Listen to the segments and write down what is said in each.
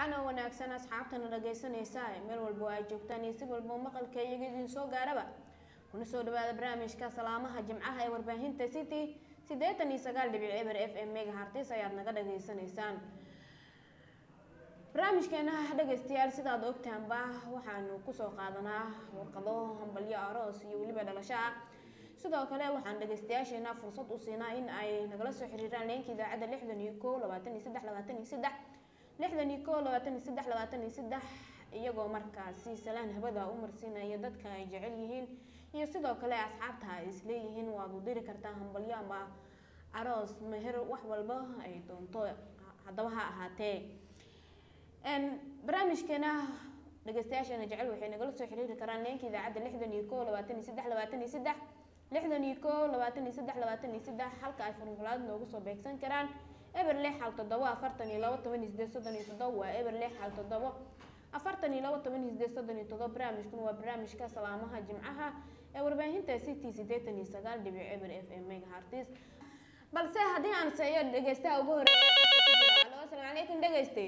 wacan oo wanaagsan asxaabtana dhagaysanaysa meel walba oo ay joogtaan iyo si walba maqalka iyaga idin soo gaaraba kuna soo dhawaada barnaamijka salaamaha jimcaha ee warbaahinta city siddeetan iyo sagaal dhibic eber f m mega hartis ayaad naga dhageysanaysaan barnaamijkeena dhegaystayaal sidaad ogtaanba waxaanu kusoo qaadanaa warqado hambalyo aroos iyo weliba dhalasho ah sidoo kale waxaan dhagaystayaasheena fursad u siinaa in ay nagala soo xiriiraan leenka idaacadda lixdan iyo ko labaatan iyo saddex labaatan iyo saddex lixdan iyo ko labaatan iyo saddex labaatan iyo saddex iyagoo markaasi salaan habada u marsiinaya dadka ay jecel yihiin iyo sidoo kale asxaabta ay isleeyihiin waad u diri kartaa hambalyo ama aroos meher wax walba ay doonto haddaba ha ahaatee barnaamijkeena dhagaystayaasheena jecel waxay nagala soo xiriiri karaan leenka idaacadda lixdan iyo ko labaatan iyo saddex labaatan iyo saddex lixdan iyo ko labaatan iyo saddex labaatan iyo saddex halka ay furmulaad noogu soo beegsan karaan eber lix hal toddobo afartan iyo labo toban iyo sideed soddon iyo toddobo waa eber lix hal toddobo afartan iyo labo toban iyo sideed soddon iyo toddobo barnaamijkan waa barnaamijka salaamaha jimcaha ee warbaahinta city siddeetan iyo sagaal dhibic eber f m mega hartis balse haddii aan seeyo dhegeystaha ugu horeeya alo asalaamu calaykum dhegeyste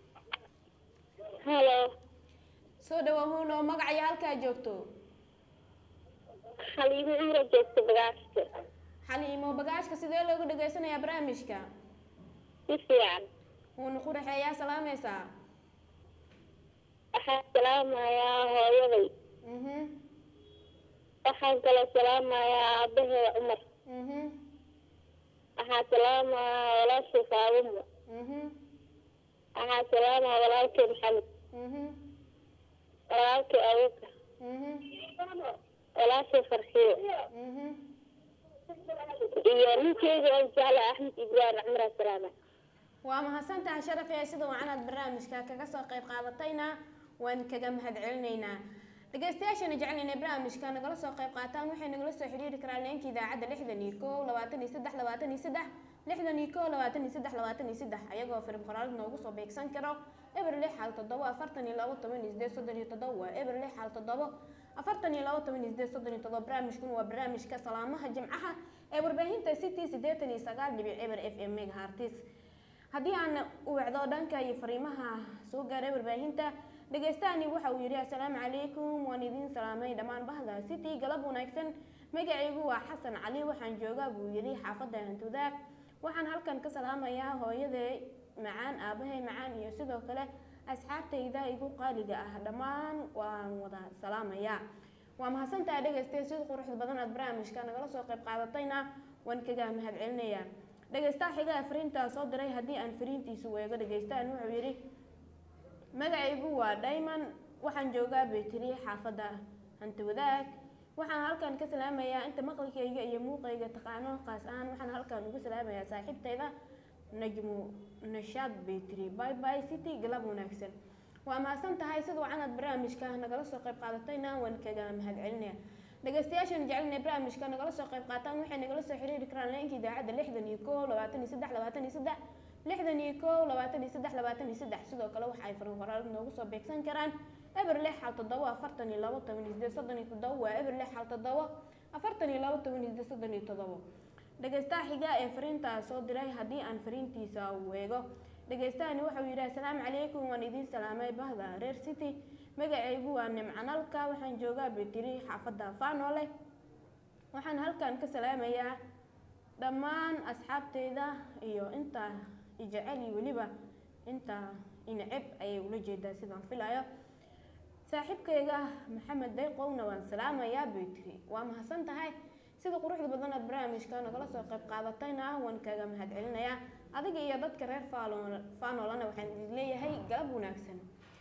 halo soo dhawahuun oo magacayo halkaa joogto xaliimo cumra joogta bagaashka xaliimo bagaashka sidee loogu dhageysanayaa barnaamijka si fiican wuuna ku dhexeeyaa salaamaysaa waxaan salaamayaa hooyaday mhm waxaan kaloo salaamayaa aabaheeda cumar mhm waxaan salaamayaa walaashay faaduma mhm waxaan salaamayaa walaalkay maxamed mhm walaalkay abuka mhm walaashay farxiyo mhm iyo ninkeyga oo jecla axmed ibraahim cumar salaama waa mahadsantahay sharaf ee sida wacanaad barnaamijka kaga soo qayb qaadatayna waan kaga mahad celinaynaa dhegeystayaashana jecel inay barnaamijka nagala soo qayb qaataan waxay nagala soo xiriiri karaan leenka idaacadda lixdan iyo ko labaatan iyo saddex labaatan iyo saddex lixdan iyo ko labaatan iyo saddex labaatan iyo saddex ayagoo firim qoraal noogu soo beegsan karo eber lix hal toddobo afartan iyo labo toban iyo sideed soddon iyo toddobo waa eber lix hal toddobo afartan iyo labo toban iyo sideed soddon iyo toddobo barnaamijkan waa barnaamijka salaamaha jimcaha ee warbaahinta city siddeetan iyo sagaal dhibic eber f m mega hartis haddii aan u wacdo dhanka iyo fariimaha soo gaaray warbaahinta dhagaystahani waxa uu yidhi assalaamu calaykum waan idiin salaamay dhammaan bahda city galab wanaagsan magacaygu waa xasan cali waxaan joogaa buu yidhi xaafadda hantudaag waxaan halkan ka salaamayaa hooyaday macaan aabahay macaan iyo sidoo kale asxaabtayda igu qaaliga ah dhammaan waan wada salaamayaa waa mahadsantahay dhagaystay sida quruxda badan aad barnaamijka nagala soo qayb qaadatayna waan kaga mahad celinayaa dhegaystaha xigaa fariintaa soo diray haddii aan fariintiisu weego dhegaystahan wuxuu yidhi magacaygu waa diamond waxaan joogaa baytiri xaafadda hanti wadaag waxaan halkan ka salaamayaa inta maqalkayga iyo muuqayga taqaano qaas ahaan waxaan halkan uga salaamayaa saaxiibtayda najmu nashaad baytiri by by city galab wanaagsan waa mahadsan tahay sida wacanaad barnaamijka nagala soo qayb qaadatayna waan kaga mahad celinaya dhegaystayaashan jecel inay barnaamijka nagala soo qayb qaataan waxay nagala soo xiriiri karaan leenka idaacadda lixdan iyo ko labaatan iyo saddex labaatan iyo saddex lixdan iyo ko labaatan iyo saddex labaatan iyo saddex sidoo kale waxa ay farin qoraal noogu soo beegsan karaan eber lix hal toddobo afartan iyo labo toban iyo sideed soddon iyo toddobo waa eber lix hal toddobo afartan iyo labo toban iyo sideed soddon iyo toddobo dhegaystaha xiga ee fariintaa soo diray haddii aan fariintiisa weego dhegaystahani wuxuu yidhi assalaamu calaykum waan idiin salaamay bahda reer city magacaygu waa nimcanalka waxaan joogaa betiri xaafadda faanole waxaan halkan ka salaamayaa dhammaan asxaabteyda iyo inta ijecel iyo weliba inta inaceb ayay ula jeedaa sidaan filayo saaxiibkayga maxamed dayqowna waan salaamayaa betiri waa mahadsan tahay sida quruxda badan aad barnaamijka nagala soo qayb qaadatayna waan kaga mahad celinayaa adiga iyo dadka reer faanolana waxaan idin leeyahay galab wanaagsan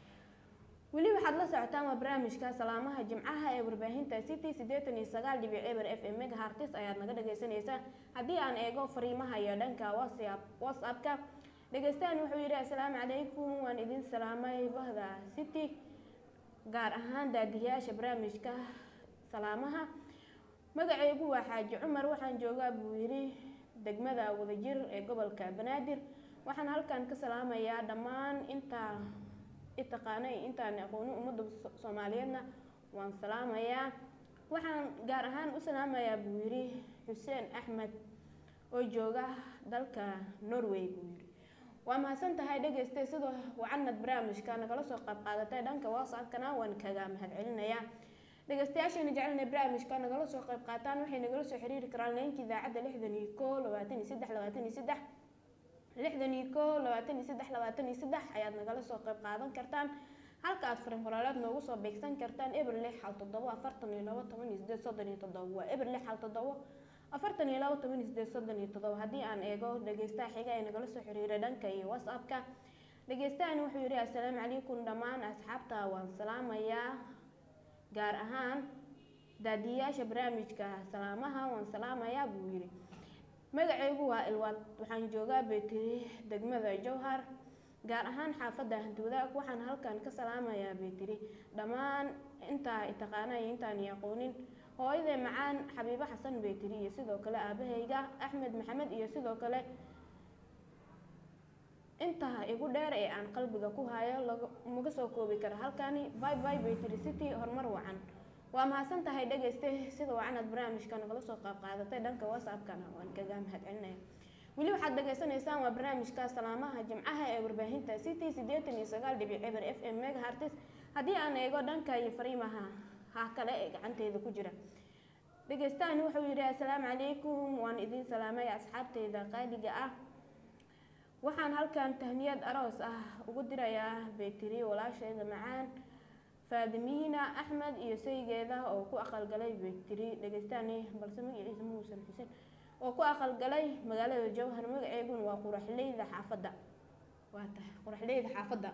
weli waxaad la socotaan waa barnaamijka salaamaha jimcaha ee warbaahinta city siddeetan iyo sagaal dhibic eber f m mega hartis ayaad naga dhagaysanaysaa haddii aan eego fariimaha iyo dhanka whatsapp whatsappka dhegaystahan wuxuu yidhi assalaamu calaykum waan idin salaamay bahda city gaar ahaan daadiyaasha barnaamijka salaamaha magacaygu waa xaaji cumar waxaan joogaa buu yidhi degmada wadajir ee gobolka banaadir waxaan halkan ka salaamayaa dhammaan intaa itaqaanay intaan aqooni ummadda soomaaliyeedna waan salaamayaa waxaan gaar ahaan u salaamayaa buu yidhi xuseen axmed oo jooga dalka norway buu yidhi waa mahadsan tahay dhegaystay sida wacanad barnaamijka nagala soo qayb qaadatay dhanka whatsappkana waan kaga mahadcelinayaa dhegeystayaashana jecelna barnaamijka nagala soo qayb qaataan waxay nagala soo xiriiri karaan leenka idaacadda lixdan iyo koo labaatan iyo saddex labaatan iyo saddex lixdan iyo koo labaatan iyo saddex labaatan iyo saddex ayaad nagala soo qayb qaadan kartaan halka aad farin qoraaleed noogu soo beegsan kartaan eber lix hal toddobo afartan iyo labo toban iyo sideed soddon iyo toddobo waa eber lix hal toddobo afartan iyo labo toban iyo sideed soddon iyo toddobo haddii aan eego dhegeystaha xiga ee nagala soo xiriira dhanka iyo whatsappka dhegeystahan wuxuu yidhi assalaamu calaykum dhammaan asxaabta waan salaamayaa gaar ahaan daadiyayaasha barnaamijka salaamaha waan salaamayaa buu yidhi magacaygu waa ilwaad waxaan joogaa baytiri degmada jowhar gaar ahaan xaafadda hantiwadaag waxaan halkan ka salaamayaa baytiri dhammaan intaa taqaana iyo intaan aqoonin hooyadee macaan xabiibo xasan baytiri iyo sidoo kale aabahayga axmed maxamed iyo sidoo kale intaa igu dheer ee aan qalbiga ku hayo maga soo koobi kara halkani by by baytiri city horumar wacan waa mahadsan tahay dhegeyste sida wacanad barnaamijka nagala soo qaab qaadatay dhanka whatsappkana waan kaga mahadcelinaya weli waxaad dhageysanaysaan waa barnaamijka salaamaha jimcaha ee warbaahinta city siddeetan iyo sagaal dhibic eber f m megahartis haddii aan eego dhanka iyo fariimaha ha kale ee gacanteeda ku jira dhegeystahan wuxuu yidhi assalaamu calaykum waan idin salaamay asxaabteyda qaaliga ah waxaan halkan tahniyad aroos ah ugu dirayaa baytiri walaasheeda macaan faadimiina axmed iyo saygeeda oo ku aqalgalay baytiri dhegeystaani balse magaciisa muusan xuseen oo ku aqalgalay magaalada jowhar magaceeguna waa quraxleyda xaafadda waa tahay quraxleyda xaafadda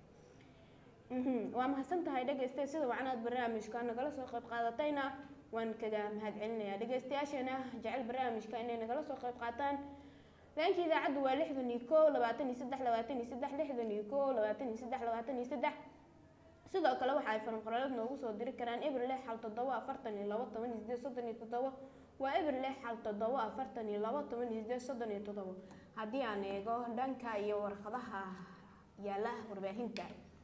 waa mahadsan tahay dhegeyste sida wacnaad barnaamijka nagala soo qayb qaadatayna waan kaga mahadcelinayaa dhegeystayaasheena jecel barnaamijka inay nagala soo qayb qaataan leenka idaacaddu waa lixdan iyo koo labaatan iyo saddex labaatan iyo saddex lixdan iyo koo labaatan iyo saddex labaatan iyo saddex sidoo kale waxa ay faranqoraaleed noogu soo diri karaan eber lix hal toddobo afartan iyo labo toban iyo sideed soddon iyo toddobo waa eber lix hal toddobo afartan iyo labo toban iyo sideed soddon iyo toddobo haddii aan eego dhanka iyo warqadaha yaala warbaahinta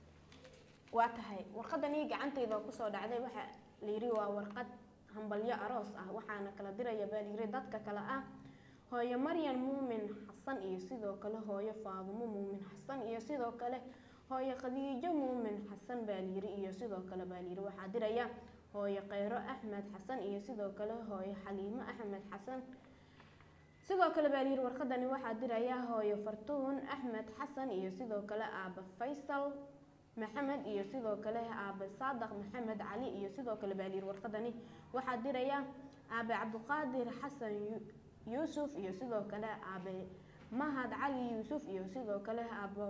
waa tahay warqadanii gacantayda kusoo dhacday waxa la yiri waa warqad hambalyo aroos ah waxaana kala diraya baa layiri dadka kale ah hooyo maryan muumin xasan iyo sidoo kale hooyo faadumo muumin xasan iyo sidoo kale hooyo khadiijo muumin xasan baa layiri iyo sidoo kale baa layiri waxaa diraya hooyo kheyro axmed xasan iyo sidoo kale hooyo xaliimo axmed xasan sidoo kale baa layiri warqadani waxaa diraya hooyo fartuun axmed xasan iyo sidoo kale aaba faysal maxamed iyo sidoo kale aabe saadaq maxamed cali iyo sidoo kale baa layiri warqadani waxaa diraya aabe cabdiqaadir xasan yuusuf iyo sidoo kale aabe mahad cali yuusuf iyo sidoo kale aabo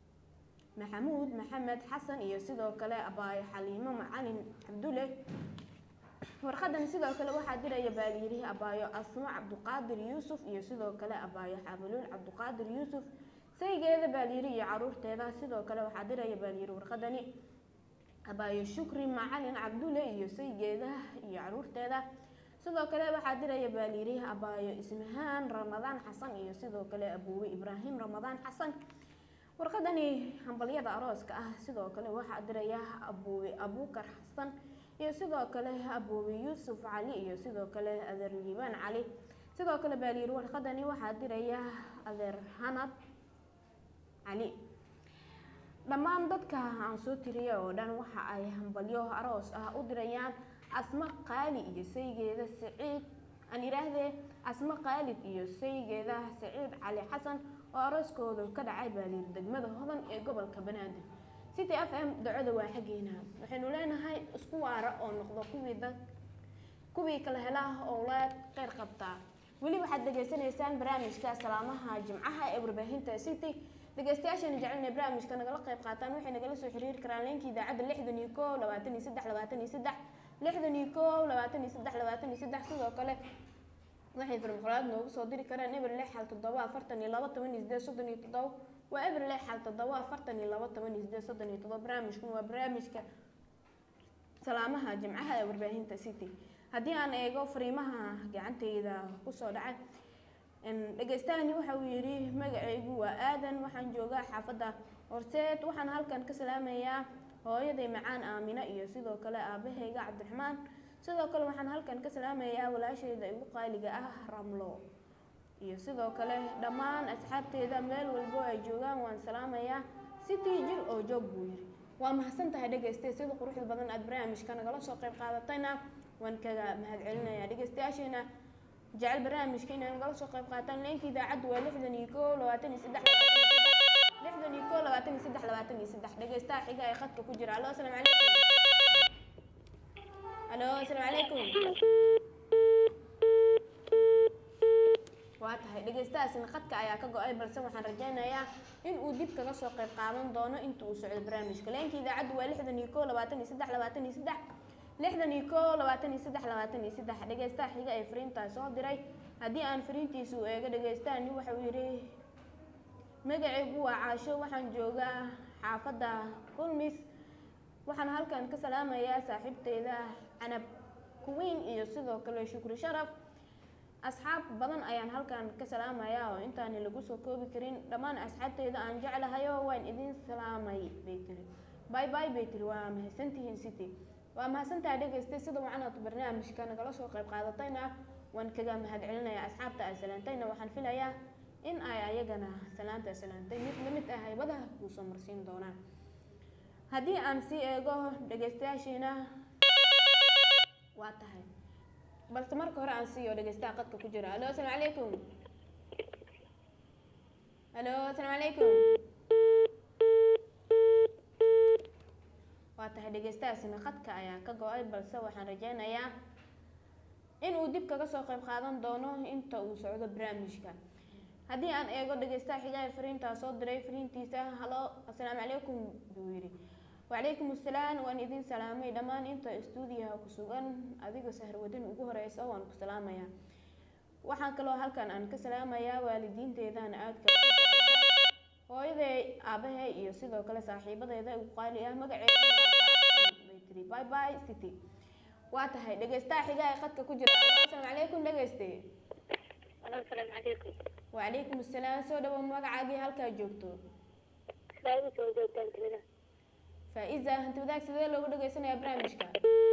maxamuud maxamed xasan iyo sidoo kale abaayo xaliimo macalin cabdulle warqadan sidoo kale waxaa diraya baa layiri abaayo asmo cabdiqaadir yuusuf iyo sidoo kale abaayo xabaluul cabdiqaadir yuusuf saygeeda baa layiri iyo caruurteeda sidoo kale waxaa diraya baa layiri warqadani abaayo shukri macalin cabdulle iyo saygeeda iyo caruurteeda sidoo kale waxaa diraya baa layiri abaayo ismahaan ramadaan xasan iyo sidoo kale abuuwe ibraahim ramadaan xasan warqadani hambalyada arooska ah sidoo kale waxaa diraya abuuwe abuukar xasan iyo sidoo kale abuuwe yuusuf cali iyo sidoo kale adeer liibaan cali sidoo kale baa layiri warqadani waxaa diraya adeer hanad cali dhammaan dadka aan soo tiriya oo dhan waxa ay hambalyo aroos ah u dirayaan asmo qaali iyo saygeeda saciid aan yidhaahdee asmo qaalid iyo saygeeda saciid cali xasan oo arooskooda ka dhacay baalir degmada hodan ee gobolka banaadir city f m ducada waa xaggeena waxaynu leenahay isku waara oo noqdo kuwii dad kuwii kala helaa owlaad qeyr qabtaa weli waxaad degeysanaysaan barnaamijka salaamaha jimcaha ee warbaahinta city dhegeystayaashana jecelna barnaamijka nagala qayb qaataan waxay nagala soo xiriiri karaan leenka idaacadda lixdan iyo koo labaatan iyo saddex labaatan iyo saddex lixdan iyo koo labaatan iyo saddex labaatan iyo saddex sidoo kale waxay farmaqolaad noogu soo diri karaan eber lix xal toddoba afartan iyo laba toban iyo sideed soddon iyo toddoba waa eber lix xal toddoba afartan iyo laba toban iyo sideed soddon iyo toddoba barnaamijkan waa barnaamijka salaamaha jimcaha ee warbaahinta city haddii aan eego fariimaha gacanteyda kusoo dhacay dhegeystahani waxa uu yidhi magacaygu waa aadan waxaan joogaa xaafadda horseed waxaan halkan ka salaamayaa hooyaday macaan aamina iyo sidoo kale aabahayga cabdiraxmaan sidoo kale waxaan halkan ka salaamayaa walaashayda igu qaaliga ah ramlo iyo sidoo kale dhammaan asxaabteeda meel walbo ay joogaan waan salaamayaa sitii jir oo joog buu yiri waa mahadsan tahay dhegeyste sida quruxda badan aad barnaamijka nagala soo qayb qaadatayna waan kaga mahadcelinayaa dhegeystayaasheena jecel barnaamijka inay nagala soo qayb qaataan leenka idaacaddu waa lixdan iyo koo labaatan iyo saddex lixdan iyo koo labaatan iyo saddex labaatan iyo saddex dhegeystaha xiga ee khadka ku jira alo asalaamu calaykum alo asalaamu calaykum waa tahay dhegeystahaasina khadka ayaa ka go-ay balse waxaan rajaynayaa in uu dib kaga soo qayb qaadan doono inta uu socdo barnaamijka leenka idaacaddu waa lixdan iyo koo labaatan iyo saddex labaatan iyo saddex lixdan iyo koo labaatan iyo saddex labaatan iyo saddex dhegeystaha xiga ee fariintaa soo diray haddii aan fariintiisa u eego dhegeystaani waxau yidhi magacaygu waa caasho waxaan joogaa xaafadda kulmis waxaan halkan ka salaamayaa saaxiibteyda canab kuwiin iyo sidoo kale shukri sharaf asxaab badan ayaan halkan ka salaamayaa oo intaani lagu soo koobi karin dhammaan asxaabteyda aan jeclahayo waan idin salaamay bay tiri bay bay bay tiri waa mahadsantihiin city waa mahadsantahay dhegeystay sida wacanaad barnaamijka nagala soo qayb qaadatayna waan kaga mahadcelinayaa asxaabta aan salaantayna waxaan filayaa in ay ayagana salaanta salaantay mid lamid ah haybadaha kuu soo marsiin doonaan haddii aan sii eego dhegeystayaashiina waa tahay balse marka hore aan siiyo dhegeystaha qadka ku jira alo asalaamu calaykum alo asalaamu calaykum waa tahay dhegeystahaasina khadka ayaa ka go-ay balse waxaan rajeynayaa in uu dib kaga soo qayb qaadan doono inta uu socdo barnaamijka haddii aan eego dhegeystaha xigaa fariintaa soo diray fariintiisa halo asalaamu calaykum buu yidhi wacalaykum assalaam waan idin salaamay dhammaan inta istuudiyaha ku sugan adiga saharwadin ugu horeysa waan ku salaamayaa waxaan kaloo halkan aan ka salaamayaa waalidiinteedana aadka hooyaday aabahay iyo sidoo kale saaxiibadeeda ugu qaali ah magaceeda bay tiri bye bye city waa tahay dhegeystaha xigaa ee khadka ku jira asalaamu calaykum dhegeyste asalaamu calaykum wacalaykum assalaam soo dhawow magacaagii halkaa joogto faa'iido soo joogtaan tirada faa-iza hanti wadaag sidee loogu dhagaysanayaa barnaamijka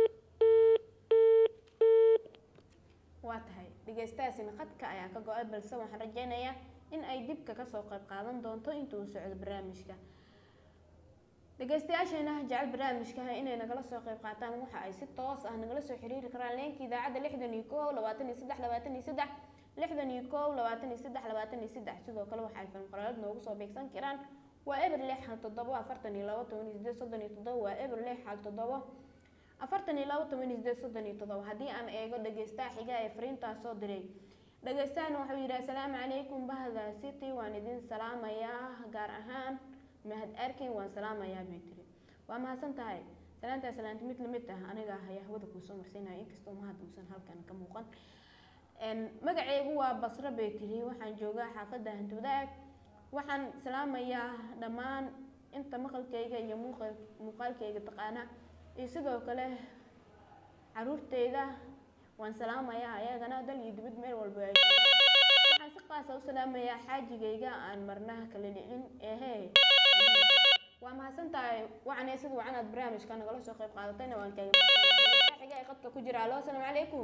waa tahay dhegeystahaasina khadka ayaa ka go-ay balse waxaan rajeynayaa in ay dibka kasoo qayb qaadan doonto inta uu socdo barnaamijka dhegeystayaasheena jecel barnaamijka inay nagala soo qayb qaataan waxa ay si toos ah nagala soo xiriiri karaan leenka idaacadda lixdan iyo kow labaatan iyo saddex labaatan iyo saddex lixdan iyo kow labaatan iyo saddex labaatan iyo saddex sidoo kale waxa ay fanqaraad noogu soo beegsan karaan waa eber lix hal toddobo afartan iyo labo toban iyo sideed soddon iyo toddobo waa eber lix hal toddobo afartan iyo labo toban iyo sideed soddon iyo toddobo haddii aan eego dhegeystaha xiga ee fariintaas soo diray dhegeystahan wuxuu yidhi asalaamu calaykum bahda city waan idin salaamayaa gaar ahaan mahad arkin waan salaamayaa bay tiri waa mahadsan tahay salaantaa salaanta mid lamid ah aniga ayaa hawada kuusoo marsiinaya inkastoo mahad uusan halkan ka muuqan magaceygu waa basro bay tiri waxaan joogaa xaafadda hantwadaag waxaan salaamayaa dhammaan inta maqalkayga iyo muuqa- muuqaalkayga taqaana iyo sidoo kale caruurteyda waan salaamayaa ayagana dal iyo dibad meel walba ay joogaan. waxaan si qaasa u salaamayaa xaajigayga aan marnaha kala dhicin ehe waa mahadsan tahay wacanee sida wacanaad barnaamijka nagala soo qayb qaadatayna waan kaaga mahadcelinayaa. xiga ee qadka ku jira alo asalaamu calaykum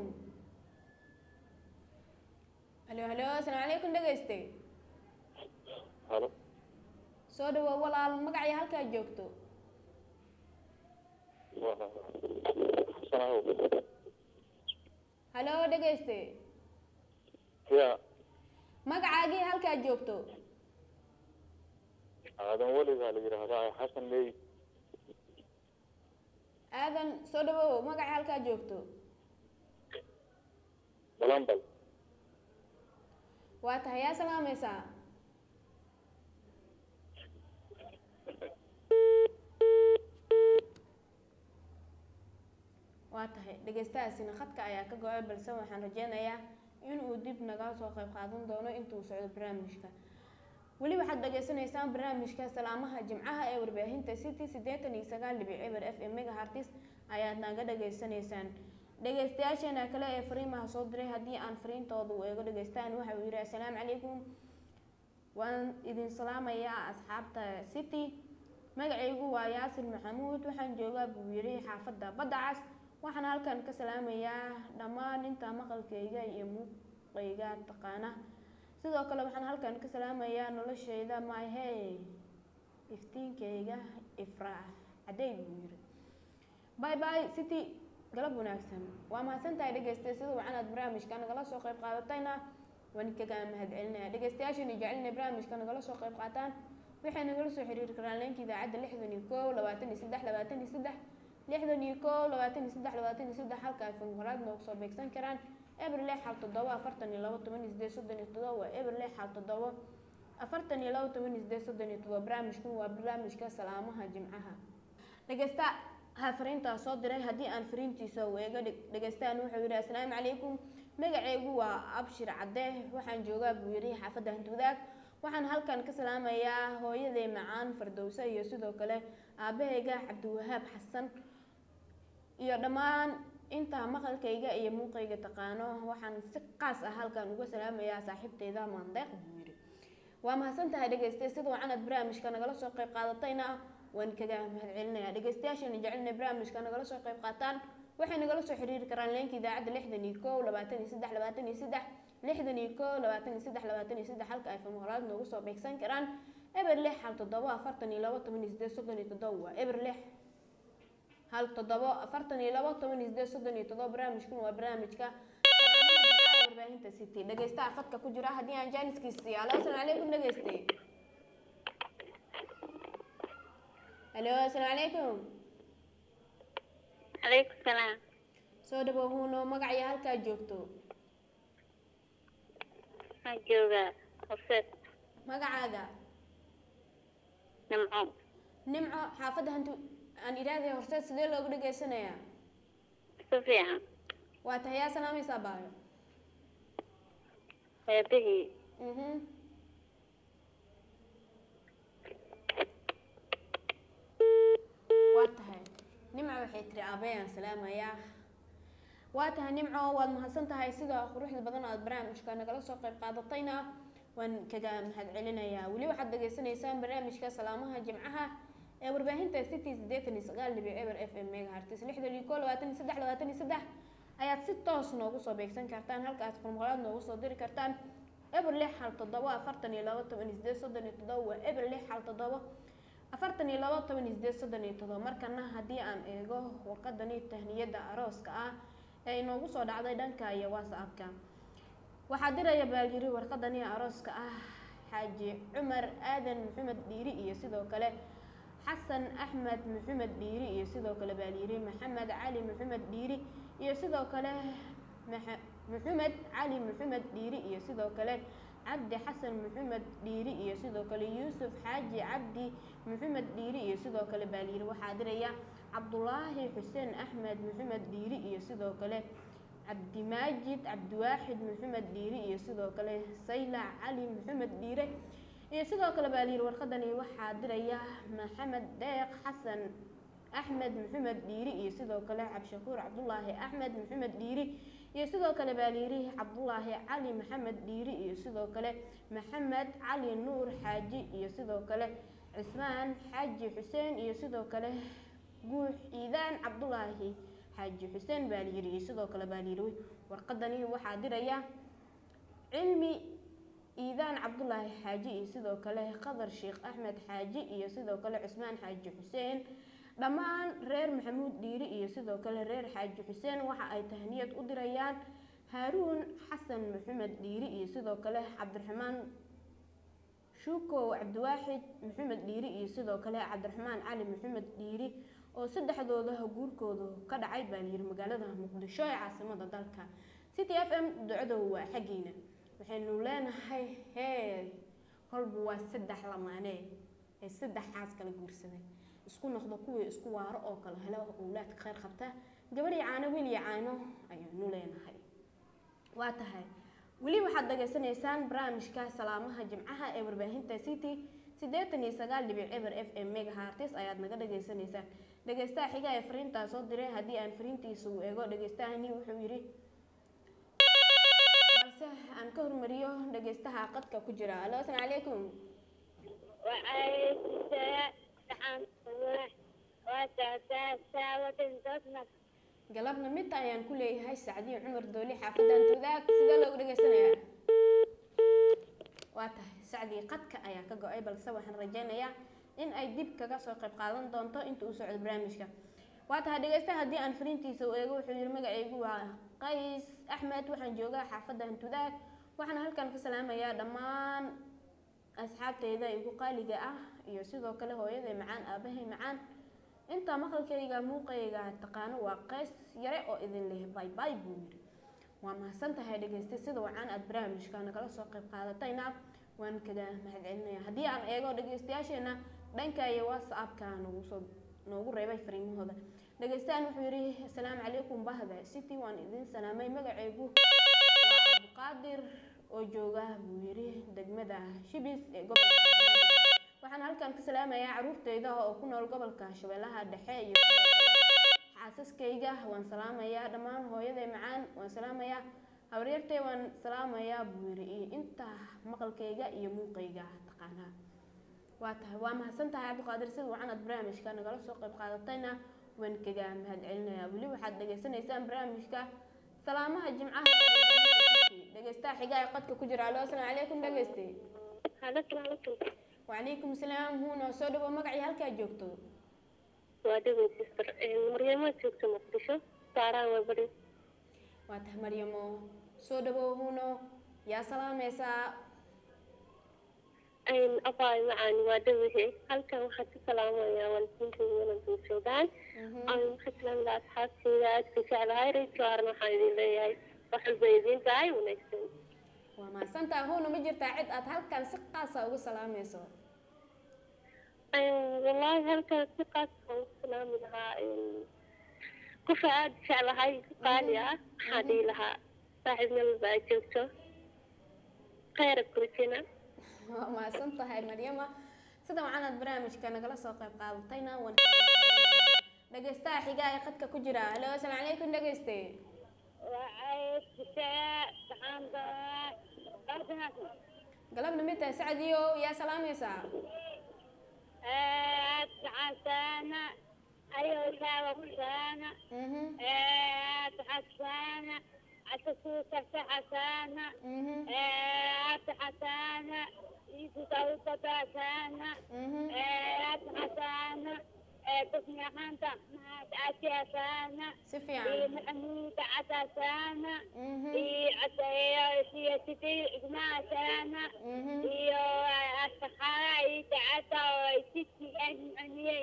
halo halo asalaamu calaykum dhegeyste halo soo dhawow walaal magacii halkaa joogto waa xasanahow halo dhegeyste ya magacaagii halkaa joogto aadan weli baa la yidhaahdaa xasan ley aadan soo dhawow magacii halkaa joogto balambal waa tahay yaa salaamaysaa waa tahay dhegeystahaasina khadka ayaa ka go-ay balse waxaan rajeynayaa inuu dib naga soo qayb qaadan doono intuu socdo barnaamijka weli waxaad dhageysanaysaan barnaamijka salaamaha jimcaha ee warbaahinta city siddeetan iyo sagaal dhibic eber f m megahartis ayaad naga dhageysanaysaan dhegeystayaasheena kale ee fariimaha soo diray haddii aan fariintooda u eego dhegeystaan waxa uu yidhi assalaamu calaykum waan idin salaamayaa asxaabta city magacaygu waa yaasir maxamuud waxaan joogaa buu yidhi xaafadda badda cas waxaan halkan ka salaamayaa dhammaan inta maqalkayga iyo muuqayga taqaana sidoo kale waxaan halkan ka salaamayaa noloshayda maahey iftiinkayga ifraax cadey buu yiri bye bye city galab wanaagsan waa mahadsantahay dhegeystaye sida wacanaad barnaamijka nagala soo qayb qaadatayna waan kaga mahad celinaya dhegeystayaashani jecelina barnaamijka nagala soo qayb qaataan waxay nagala soo xiriiri karaan leenka idaacadda lixdan iyo kow labaatan iyo saddex labaatan iyo saddex lixdan iyo kow labaatan iyo saddex labaatan iyo saddex halka ay funqaraad noogu soo beegsan karaan eber lix hal toddoba afartan iyo labo toban iyo sideed soddon iyo toddoba waa eber lix hal toddoba afartan iyo labo toban iyo sideed soddon iyo toddoba barnaamijkan waa barnaamijka salaamaha jimcaha dhegeysta ha fariintaa soo diray haddii aan fariintiisa weego dhegeystahan wuxuu yidhi assalaamu calaykum magacaygu waa abshir cadde waxaan joogaa buu yidhi xaafadda hantuudaag waxaan halkan ka salaamayaa hooyaday macaan fardowse iyo sidoo kale aabahayga cabdiwahaab xasan iyo dhammaan intaa maqalkayga iyo muuqayga taqaano waxaan si qaas ah halkan uga salaamayaa saaxiibteyda maandeeq buu yidhi waa mahadsan tahay dhegeystay sida wacanad barnaamijka nagala soo qayb qaadatayna waan kaga mahad celinayaa dhegeystayaashana jecelina barnaamijka nagala soo qayb qaataan waxay nagala soo xiriiri karaan leenka idaacadda lixdan iyo kow labaatan iyo saddex labaatan iyo saddex lixdan iyo kow labaatan iyo saddex labaatan iyo saddex halka ay famaqlaad noogu soo beegsan karaan eber lix hal toddoba afartan iyo labo toban iyo sideed soddon iyo toddoba waa eber lix hal toddoba afartan iyo labo toban iyo sideed soddon iyo toddoba barnaamijkan waa barnaamijka warbaahinta city dhegeystaha khadka ku jira haddii aan jaaniskiisa siiyo alo asalaamu calaykum dhegeyste alo asalaamu calaykum calaykum salaam soo dhawow huuno magaciyo halkaa joogto waxaan joogaa horseed magacaaga nimco nimco xaafadda hantu aan idhaahday horseed sidee loogu dhegeysanayaa si fiican waa tahay yaa salaamaysaa baayo eebihii mhm waa tahay nimco waxay tiri aabayaan salaamayaa waa tahay nimco waad mahadsan tahay sida quruxda badan aad barnaamijka nagala soo qayb qaadatayna waan kaga mahad celinayaa weli waxaad dhageysanaysaan barnaamijka salaamaha jimcaha ee warbaahinta city sideetan iyo sagaal dhibic eber f m megahertz lixdan iyo kow labaatan iyo saddex labaatan iyo saddex ayaad si toos noogu soo beegsan kartaan halka aad formulaad noogu soo diri kartaan eber lix hal toddoba afartan iyo labo toban iyo sideed soddon iyo toddoba waa eber lix hal toddoba afartan iyo labo toban iyo sideed soddon iyo toddoba markana haddii aan eego warqadani tahniyada arooska ah ee inoogu soo dhacday dhanka iyo whatsappka waxaa diraya baalyiri warqadani arooska ah xaaji cumar aadan maxamed dhiiri iyo sidoo kale xasan axmed maxamed dhiiri iyo sidoo kale baalyiri maxamed cali maxamed dhiiri iyo sidoo kale maxa- maxamed cali maxamed dhiiri iyo sidoo kale cabdi xasan maxamed dhiiri iyo sidoo kale yuusuf xaaji cabdi maxamed dhiiri iyo sidoo kale baalyiri waxaa diraya cabdulaahi xuseen axmed maxamed dhiiri iyo sidoo kale cabdimaajid cabdiwaaxid maxamed dhiiri iyo sidoo kale saylac cali maxamed dhiire iyo sidoo kale baalyiri warqadani waxaa diraya maxamed deeq xasan axmed maxamed dhiiri iyo sidoo kale cabdishakuur cabdulaahi axmed maxamed dhiiri iyo sidoo kale baalyiri cabdulaahi cali maxamed dhiiri iyo sidoo kale maxamed cali nuur xaaji iyo sidoo kale cismaan xaaji xuseen iyo sidoo kale guux ciidaan cabdulaahi xaaji xuseen baalyiri iyo sidoo kale baalyiri warqadani waxaa diraya cilmi iidaan cabdulaahi xaaji iyo sidoo kale qadar sheekh axmed xaaji iyo sidoo kale cusmaan xaaji xuseen dhammaan reer maxamuud dhiiri iyo sidoo kale reer xaaji xuseen waxa ay tahniyad u dirayaan haaruun xasan maxamed dhiiri iyo sidoo kale cabdiraxmaan shuukow cabdiwaaxid maxamed dhiiri iyo sidoo kale cabdiraxmaan cali maxamed dhiiri oo saddexdooda guurkooda ka dhacay baa layiri magaalada muqdisho ee caasimada dalka city f m ducadow waa xaggiina waxaynu leenahay hee kolba waa saddex lamaane ee saddexaas kala guursaday isku noqdo kuwii isku waaro oo kale helo owlaadka kheyr qabta gabadhii caano wiil iyo caano ayaanu leenahay waa tahay weli waxaad dhageysanaysaan barnaamijka salaamaha jimcaha ee warbaahinta city siddeetan iyo sagaal dhibic eber f m megahartis ayaad naga dhageysanaysaan dhegeystaha xiga ee fariintaa soo diray haddii aan fariintiisa u eego dhegeystahani wuxuu yidhi balse aan ka hormariyo dhegeystaha qadka ku jira alo asalaamu calaykum وعليكم السلام ورحمة الله وبركاته galabna mid ayaan ku leeyahay sacdiyo cumar dooli xaafadan tudaag sidee loogu dhegeysanayaa waa tahay sacdii qadka ayaa ka go-ay balse waxaan rajaynayaa in ay dib kaga soo qayb qaadan doonto inta uu socdo barnaamijka waa tahay dhegeysta haddii aan fariintiisa u eego wuxuu yihi magacaygu waa qays axmed waxaan joogaa xaafadda hantudaag waxaan halkan ka salaamayaa dhammaan asxaabteyda igu qaaliga ah iyo sidoo kale hooyaday macaan aabahay macaan intaa maqalkayga muuqayga taqaano waa qays yare oo idin leh bay bay buu yidhi waa mahadsan tahay dhegeysta sida wacan aad barnaamijka nagala soo qayb qaadatayna waan kaga mahadcelinaya haddii aan eego dhegeystayaasheena dhanka iyo whatsappka nagu soo noogu reebay fariimahooda dhegeystahan wuxuu yidhi asalaamu calaykum bahda city waan idin salaamay magacaygu waa cabdiqaadir oo jooga buu yidhi degmada shibis ee gobolka Banaadir. waxaan halkan ka salaamayaa caruurteyda oo ku nool gobolka shabeellaha dhexe iyo sidoo kale xaasaskayga waan salaamayaa dhammaan hooyaday macaan waan salaamayaa habaryartay waan salaamayaa buu yidhi iyo inta maqalkayga iyo muuqayga taqaanaa waa tahay waa mahadsan tahay cabdiqaadir sida wacan aad barnaamijka nagala soo qayb qaadatayna waan kaga mahadcelinayaa weli waxaad dhagaysanaysaan barnaamijka salaamaha jimcaha dhegeystaha xiga ee qadka ku jira alo asalaamu calaykum dhegeyste Alaikum alaikum. wacalaykum salaam huuna soo dhawo magacii halkaa joogto Waa dhawey sister. Maryamo joogto Muqdisho. Saaraa waa bari. waa tahay maryamo soo dhawo huuno yaa salaamaysaa Ayn abaay macaan waa dhawey. Halkan waxaan ka salaamayaa waalidiinta wanaagsan joogaan. Aan waxaan salaamayaa asxaabteyda aad ka jeclahay. Reerka qaarna waxaan idin leeyahay wax walba idin tahay wanaagsan. waa mahadsantaha huuna ma jirtaa cid aad halkan si qaasa ugu salaamayso wallaahi halkan si qaas aan ku salaami lahaa qofa aad jeclahay qaali ah waxaa dhihi lahaa saaxiib meel walba aad joogto khayra kurjina waa mahadsan tahay maryama sida wacan aad barnaamijka nagala soo qayb qaadatayna waan dhegeystaha xiga ee qadka ku jira halo asalaamu calaykum dhegeyste galabna mid tahay sacdiyo yaa salaamaysaa حسانة أيوة حسانة mhm حسانة عساسوسة حسانة mhm حسانة يسوسة حسانة mhm حسانة تسمع حانتا عسي حسانة si fiican محمود عساسانة mhm عسى سياستي إجماع سانة mhm iyo asxaabta iyo dacada oo ay si fiican aniyay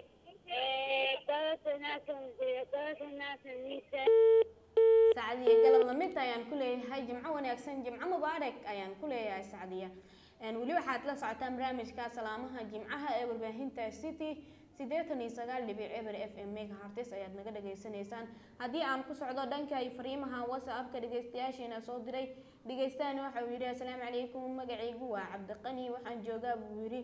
sacdiya galab lamid ayaan ku leeyahay jimco wanaagsan jimco mubaarak ayaan ku leeyahay sacdiya Een, weli waxaad la socotaan barnaamijka salaamaha jimcaha ee warbaahinta city siddeetan iyo sagaal dhibic eber f m megahertz ayaad naga dhageysanaysaan haddii aan ku socdo dhanka iyo fariimaha whatsappka dhegeystayaasheena soo diray dhegeystaani waxa uu yidhi asalaamu calaykum magacaygu waa cabdiqani waxaan joogaa buu yidhi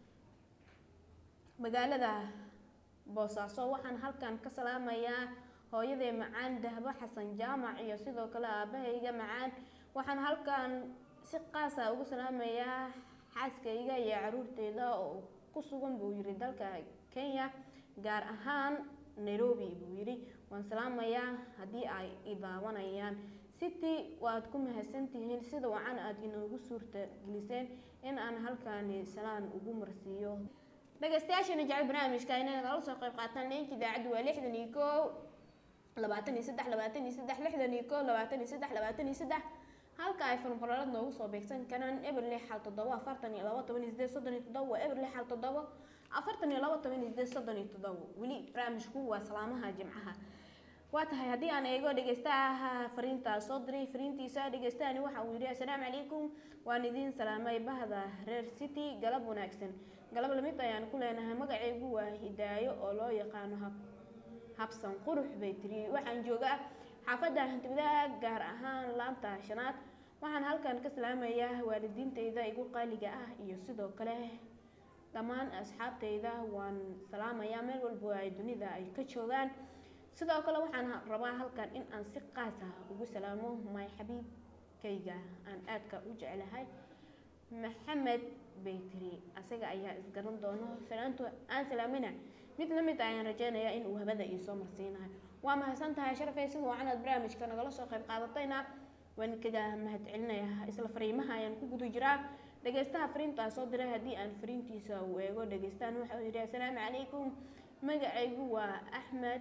magaalada boosaaso waxaan halkan ka salaamayaa hooyaday macaan dahbo xasan jaamac iyo sidoo kale aabahayga macaan waxaan halkan si qaasa ugu salaamayaa xaaskayga iyo caruurteyda oo ku sugan buu yidhi dalka kenya gaar ahaan nairobi buu yidhi waan salaamayaa haddii ay i daawanayaan city waad ku mahadsantihiin sida wacan aad inoogu suurta geliseen in aan halkaani salaan ugu marsiiyo dhegeystayaashana jecel barnaamijka inay nagala soo qayb qaataan leenka idaacaddu waa lixdan iyo kow labaatan iyo saddex labaatan iyo saddex lixdan iyo kow labaatan iyo saddex labaatan iyo saddex halka ay fanqoraalad noogu soo beegsan karaan eber lix xal toddoba afartan iyo laba toban iyo sideed soddon iyo toddoba waa eber lix xal toddoba afartan iyo laba toban iyo sideed soddon iyo toddoba weli barnaamijku waa salaamaha jimcaha waa tahay haddii aan eego dhegeystaha fariintaa soo diray fariintiisa dhegeystahani waxa uu yidhi assalaamu calaykum waan idiin salaamay bahda reer city galab wanaagsan galab lamid ayaan ku leenahay magacaygu waa hidaayo oo loo yaqaano hab habsan qurux bay tiri waxaan joogaa xaafadda hantiwadaha gaar ahaan laanta shanaad waxaan halkan ka salaamayaa waalidiintayda igu qaaliga ah iyo sidoo kale dhammaan asxaabtayda waan salaamayaa meel walba ay dunida ay ka joogaan sidoo kale waxaan rabaa halkan in aan si qaas ah ugu salaamo my xabiibkayga aan aadka u jeclahay maxamed bay tiri asaga ayaa isgaran doono salaantu aan salaamina mid la mid ayaan rajeynayaa in uu habada ii soo marsiinayo waa mahadsan tahay sharafay sida wacan aad barnaamijka nagala soo qayb qaadatayna waan kaga mahad celinayaa isla fariimaha ayaan ku guda jiraa dhegeystaha fariintaa soo diray haddii aan fariintiisa uu eego dhegeystaan waxa uu yidhi assalaamu calaykum magacaygu waa axmed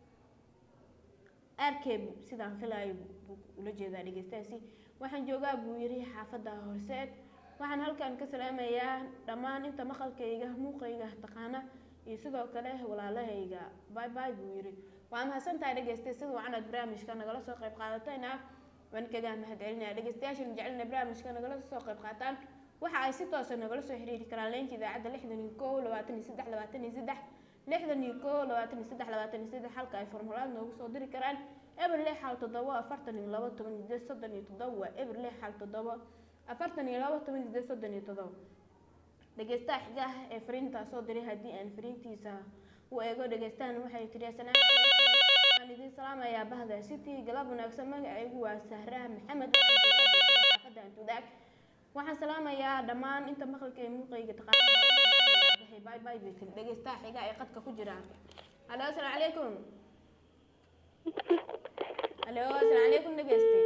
arkeb sidaan filayo buu ula jeedaa dhegeystahaasi waxaan joogaa buu yidhi xaafadda horseed waxaan halkan ka salaamayaa dhammaan inta maqalkayga muuqayga taqaana iyo sidoo kale walaalahayga bay bay buu yidhi waa mahadsantahay dhegeystay sida wacanad barnaamijka nagala soo qayb qaadatayna waan kaga mahadcelinaya dhegeystayaashan jecelina barnaamijka nagala soo qayb qaataan waxa ay si toosa nagala soo xiriiri karaan leenka idaacadda lixdan iyo kow labaatan iyo saddex labaatan iyo saddex lixdan iyo kow labaatan iyo saddex labaatan iyo saddex halka ay formulaad noogu soo diri karaan eber lix hal toddoba afartan iyo labo toban iyo sideed soddon iyo toddoba waa eber lix hal toddoba afartan iyo labo toban iyo sideed soddon iyo toddoba dhegeystaha xiga ee fariintaa soo diray haddii aan fariintiisa u eego dhegeystahan waxay tiri assalaamu calaykum waan idiin salaamayaa bahda city galab wanaagsan magacaygu waa sahra maxamed xaafadda antudaag waxaan salaamayaa dhammaan inta maqalka ee muuqayga taqaanahay bay bay bay tiri dhegeystaha xiga ee qadka ku jira halo assalaamu calaykum halo assalaamu calaykum dhegeyste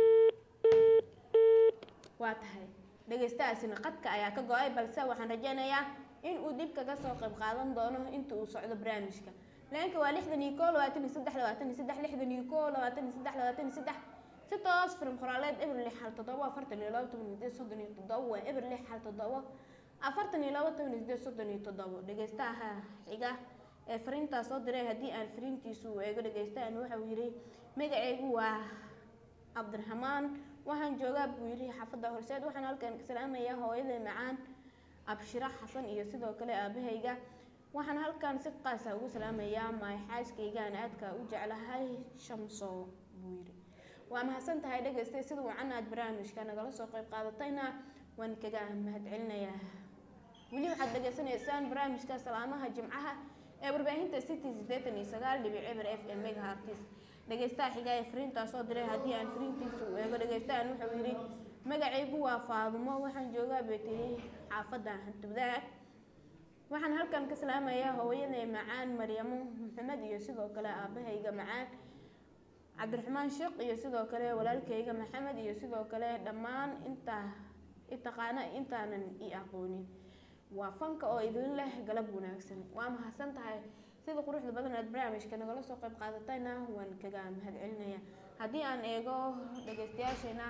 waa tahay dhegeystahaasina qadka ayaa ka go-ay balse waxaan rajeynayaa in uu dib kaga soo qayb qaadan doono inta uu socdo barnaamijka leenka waa lixdan iyo kow labaatan iyo saddex labaatan iyo saddex lixdan iyo kow labaatan iyo saddex labaatan iyo saddex si toos firim qoraaleed eber lix hal toddoba afartan iyo labo toban iyo sideed soddon iyo toddoba waa eber lix hal toddoba afartan iyo labo toban iyo sideed soddon iyo toddoba dhegeystaha xiga ee fariintaas soo diray haddii aan fariintiisu uu eego dhegeystahan waxa uu yidhi magacaygu waa cabdiraxmaan waxaan joogaa buu yidhi xaafadda horseed waxaan halkan ka salaamayaa hooyaday macaan abshira xasan iyo sidoo kale aabahayga waxaan halkan si qaasa ugu salaamayaa maay xaaskaygaan aadka u jeclahay shamso buu yidhi waa mahadsan tahay dhegeystay sida wacan aad barnaamijka nagala soo qayb qaadatayna waan kaga mahadcelinayaa weli waxaad dhegeysanaysaan barnaamijka salaamaha jimcaha ee warbaahinta city sideetan iyo sagaal dhibic eber f m megahartis dhegeystaha xiga ee fariintaa soo diray haddii aan fariintiisa u eego dhegeystahan wuxuu yidhi magacaygu waa faadumo waxaan joogaa bay tiri xaafadda hantubdaag waxaan halkan ka salaamayaa hooyaday macaan maryamo maxamed iyo sidoo kale aabahayga macaan cabdiraxmaan sheekh iyo sidoo kale walaalkayga maxamed iyo sidoo kale dhammaan intaa itaqaana intaanan i aqoonin waa fanka oo idin leh galab wanaagsan waa mahadsan tahay sida quruxda badan aad barnaamijka nagala soo qayb qaadatayna waan kaga mahadcelinaya haddii aan eego dhegeystayaasheena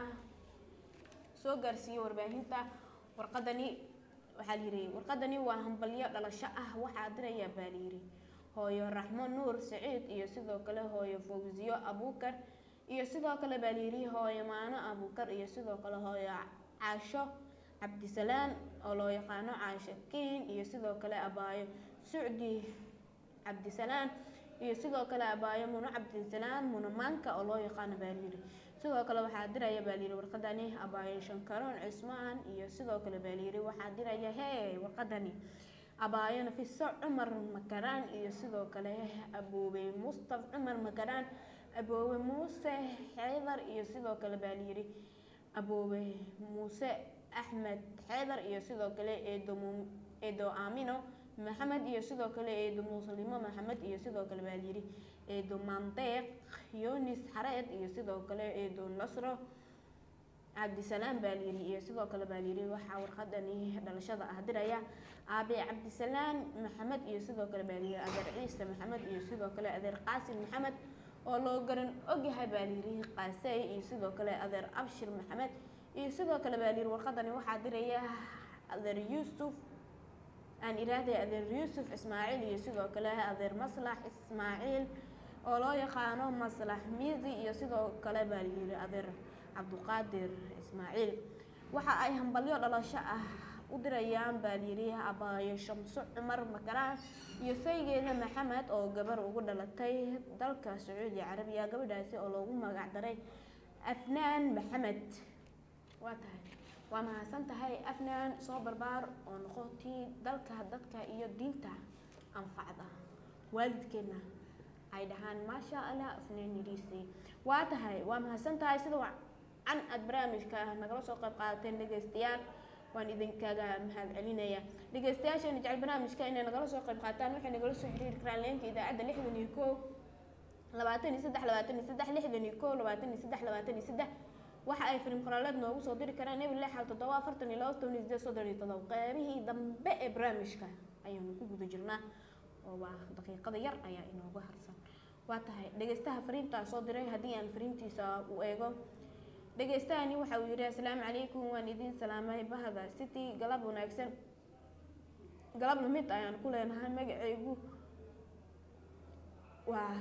soo gaarsiiyo warbaahinta warqadani waxaa layidhi warqadani waa hambalyo dhalasho ah waxaa diraya baa layidhi hooyo raxmo nuur saciid iyo sidoo kale hooyo fawsiyo abuukar iyo sidoo kale baa layidhi hooyo maano abuukar iyo sidoo kale hooyo caasho cabdisalaan oo loo yaqaano caasho kiin iyo sidoo kale abaayo sucdi cabdisalaan iyo sidoo kale abaayo muno cabdisalaan muno maanka oo loo yaqaano baa layidhi sidoo kale waxaa diraya baa layidhi warqadani abaayo shankaroon cismaan iyo sidoo kale baa layidhi waxaa diraya hee warqadani abaayo nafiso cumar makaraan iyo sidoo kale aboobe mustaf cumar makaraan aboobe muuse xeydar iyo sidoo kale baa layidhi aboobe muuse axmed xeydar iyo sidoo kale eedo eedo aamino maxamed iyo sidoo kale eedo muslimo maxamed iyo sidoo kale baa layidhi eedo mandeeq yunis xareed iyo sidoo kale eedo nasro cabdisalaam baa layidhi iyo sidoo kale baa layidhi waxaa warqadani dhalashada ah diraya aabe cabdisalaan maxamed iyo sidoo kale baa layidhi adeer ciise maxamed iyo sidoo kale adeer qaasim maxamed oo loo garan ogyahay baa layidhi qaasey iyo sidoo kale adeer abshir maxamed iyo sidoo kale baa layidhi warqadani waxaa diraya adeer yuusuf aan iraahday adeer yuusuf ismaaciil iyo sidoo kale adeer maslax ismaaciil oo loo yaqaano maslax miisi iyo sidoo kale baa layidhi adeer cabduqaadir ismaaciil waxa ay hambalyo dhalasho ah u dirayaan baa layidhi abaayo shamso cumar makaraan iyo saygeeda maxamed oo gabar ugu dhalatay dalka sacuudi carabiya gabadhaasi oo loogu magac daray afnaan maxamed waa tahay waa mahadsan tahay afnaan soo barbaar oo noqotii dalka dadka iyo diinta anfacda waalidkeena ay dhahaan maasha allah afnaan yidhiisay waa tahay waa mahadsan tahay sida can aad barnaamijka nagala soo qayb qaadateen dhegeystayaal waan idinkaga mahad celinaya dhegeystayaasheena jecel barnaamijka inay nagala soo qayb qaataan waxay nagala soo xiriiri karaan leenka idaacadda lixdan iyo koo labaatan iyo saddex labaatan iyo saddex lixdan iyo koo labaatan iyo saddex labaatan iyo saddex waxa ay fariin qoraaleed noogu soo diri karaan eber lix hal toddoba afartan iyo laba toban iyo sideed soddon iyo todoba qeybihii dambe ee barnaamijka ayaanu ku guda jirnaa oo waa daqiiqada yar ayaa inooga harsan waa tahay dhegeystaha fariintaa soo diray haddii aan fariintiisa u eego dhegeystahani waxa uu yidhi asalaamu calaykum waan idiin salaamay bahda city galab wanaagsan galab lamid ayaan ku leenahay magacaygu waa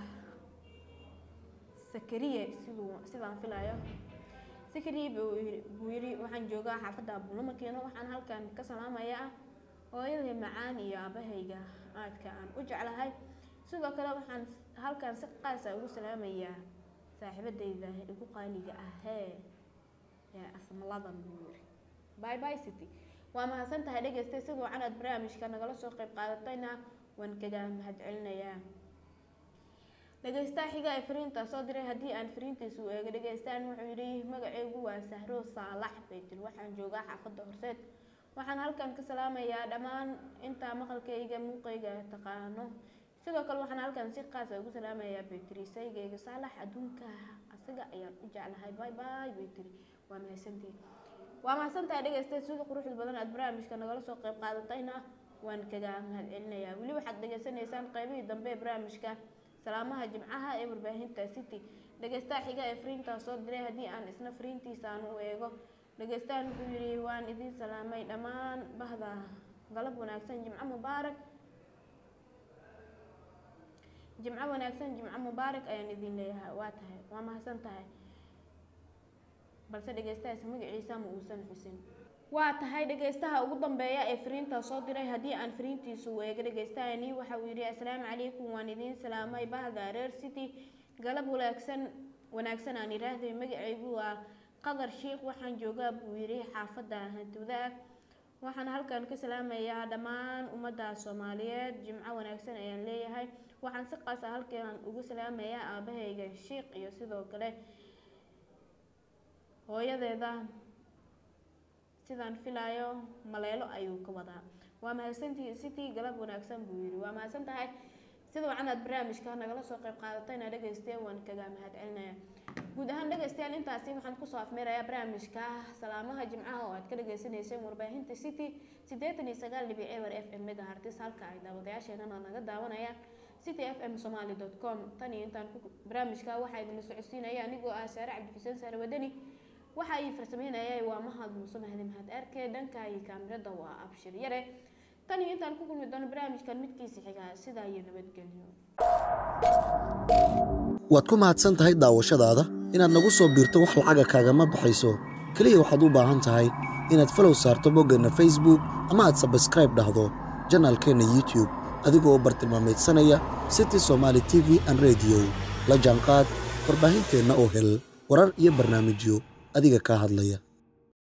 sakariye siduu sidaan filayo sakariye buu yidhi- buu yidhi waxaan joogaa xaafadda abulamakeeno waxaan halkan ka salaamayaa hooyaday macaan iyo aabahayga aadka aan u jeclahay sidoo kale waxaan halkan si qaasa ugu salaamayaa saaxiibadayda igu qaaliga ahee ee asmaladan buu yidhi bye bye city waa mahadsan tahay dhegeystay siduu canaad barnaamijka nagala soo qayb qaadatayna waan kaga mahadcelinayaa dhegeystaha xiga ee fariinta soo diray haddii aan fariintiisu eego dhegeystaan wuxuu yidhi magacaygu waa sahro saalax baytir waxaan joogaa xaafadda horseed waxaan halkan ka salaamayaa dhammaan intaa maqalkayga muuqayga taqaano sidoo kale waxaan halkan si qaasa ugu salaamayaa baytiri saygayga saalax adduunka asaga ayaan u jeclahay bye bye baytiri waa mahadsantihin waa mahadsantahay dhegeystayaal sida quruxda badan aad barnaamijka nagala soo qayb qaadatayna waan kaga mahadcelinayaa weli waxaad dhegeysanaysaan qaybihii dambe ee barnaamijka salaamaha jimcaha ee warbaahinta city dhegeystaha xiga ee fariintaa soo diray haddii aan isna fariintiisa aan u eego dhegeystahan wuxuu yidhi waan idiin salaamay dhammaan bahda galab wanaagsan jimco mubaarak jimco wanaagsan jimco mubaarak ayaan idin leeyahay waa tahay waa mahadsan tahay balse dhegeystahaasi magaciisa ma uusan xusin waa tahay dhegeystaha ugu dambeeya ee fariinta soo diray haddii aan fariintiisu eego dhegeystahani waxa uu yidhi asalaamu calaykum waan idiin salaamay bahda reer city galab wanaagsan wanaagsan aan idhaahday magacaygu waa qadar sheikh waxaan joogaa buu yidhi xaafadda hantudaag waxaan halkan ka salaamayaa dhammaan ummadda soomaaliyeed jimco wanaagsan ayaan leeyahay waxaan si qaas ah halkan ugu salaamayaa aabahayga sheikh iyo sidoo kale hooyadeeda sidaan filaayo maleelo ayuu ka wadaa waa mahadsantii city galab wanaagsan buu yidhi waa mahadsan tahay sida wacanaad barnaamijka nagala soo qayb qaadatayna dhegeysteen waan kaga mahadcelinaya guud ahaan dhegeystayaal intaasi waxaan kusoo afmeerayaa barnaamijka salaamaha jimcaha oo aad ka dhagaysanayseen warbaahinta city siddeetan iyo sagaal dhibic ewer f m megahartis halka ay daawadayaasheenana naga daawanayaan city f m somaly dot com tan iyo intaan ku barnaamijka waxaa idinla socodsiinaya anigoo ah saare cabdixuseen saare wadani waxa ay farsameynayay waa mahad muuse mahdi mahad arke dhanka iyo kaamirada waa abshir yare tan iyo intaan ku kulmi doono barnaamijkan midkiisa xiga sidaa iyo nabadgelyo waad ku mahadsan tahay daawashadaada inaad nagu soo biirto wax lacaga kaagama baxayso keliya waxaad u baahan tahay inaad falow saarto boggeenna facebook ama aad sabskraib dhahdo janaalkeenna youtube adigoo bartilmaameedsanaya city somaali t v an radio la jaanqaad warbaahinteenna oo hel warar iyo barnaamijyo adiga kaa hadlaya